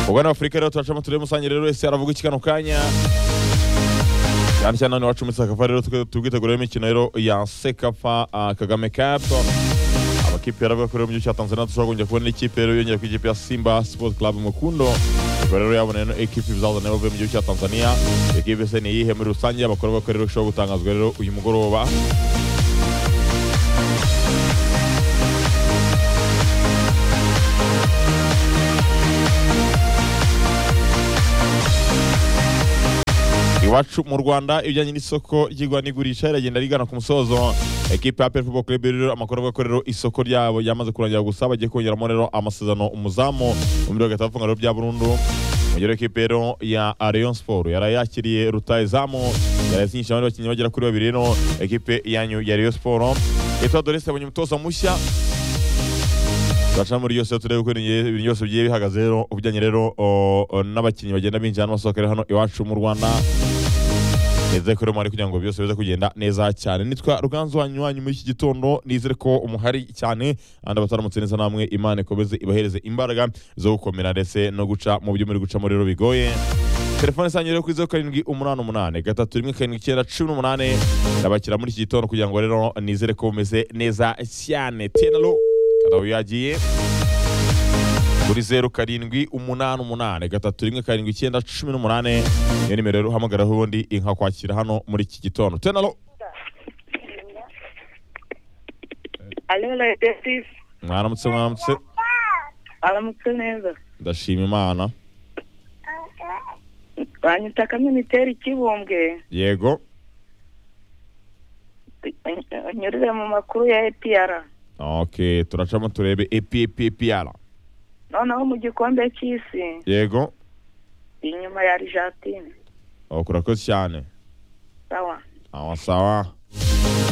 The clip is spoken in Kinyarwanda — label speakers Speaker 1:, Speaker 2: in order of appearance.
Speaker 1: ubwo ni afurika rero turacamo turebe musange rero wese aravuga iki kano kanya cyane cyane hano iwacu muri sekafa rero tubwitegura imikino rero ya sekafa ah, kagame cup amakipe yaravuga ko rero mu gihugu cya tanzania dushobora kongera kubona ikipe rero yongera ku ikipe ya simba sport club mukundo ubwo rero yabona ino ekipe izazana rero mu gihugu cya tanzania ekipe se ni iyihe muri rusange amakuru avuga ko rero ishobora gutangazwa rero uyu mugoroba iwacu mu rwanda ibijyanye n'isoko ry'igura n'igurisha riragenda rigana ku musozo ekipe ya pefubo club rero amakuru avuga ko rero isoko ryabo ryamaze kurangira gusa bagiye kongeramo rero amasezerano umuzamu mu miriro gatatu rero bya burundu mugero ekipe rero ya Rayon Sport yari yakiriye rutayizamu yarazinyisha abandi bakinnyi bagera kuri babiri rero ekipe yanyu ya Rayon Sport Etwa Dorese yabonye umutoza mushya Baca muri yose turebe uko ibintu byose bigiye bihagaze rero ubujyanye rero o- o, n'abakinnyi bagenda binjira n'abasohoka rero hano iwacu mu Rwanda nizere ko rero muhari kugira ngo byose bize kugenda neza cyane nitwa ruganzu wanyu wanyu muri iki gitondo nizere ko umuhari cyane kandi abataramutse neza namwe imana ikomeze ibahereze imbaraga zo gukomera ndetse no guca mu byo muri gucamo rero bigoye telefone isange rero kuri zeru karindwi umunani umunani gatatu rimwe karindwi icyenda cumi n'umunani ndabakira muri iki gitondo kugira ngo rero nizere ko bumeze neza cyane tenalo kadabu yagiye kuri zeru karindwi umunani umunani gatatu rimwe karindwi icyenda cumi n'umunani niyo nimero rero uhamagaraho ubundi inka kwakira hano muri iki gitondo tenalo
Speaker 2: Alena Detective
Speaker 1: mwaramutse mwaramutse
Speaker 2: aramutse neza
Speaker 1: ndashima imana
Speaker 2: banyita kaminiteri kibumbwe
Speaker 1: yego
Speaker 2: anyurire mu makuru ya APR
Speaker 1: ok turacamo turebe epi epi epi ara
Speaker 2: noneho mu gikombe cy'isi
Speaker 1: yego
Speaker 2: inyuma ya Argentine
Speaker 1: Oh, kurakoze cyane
Speaker 2: sawa
Speaker 1: awa sawa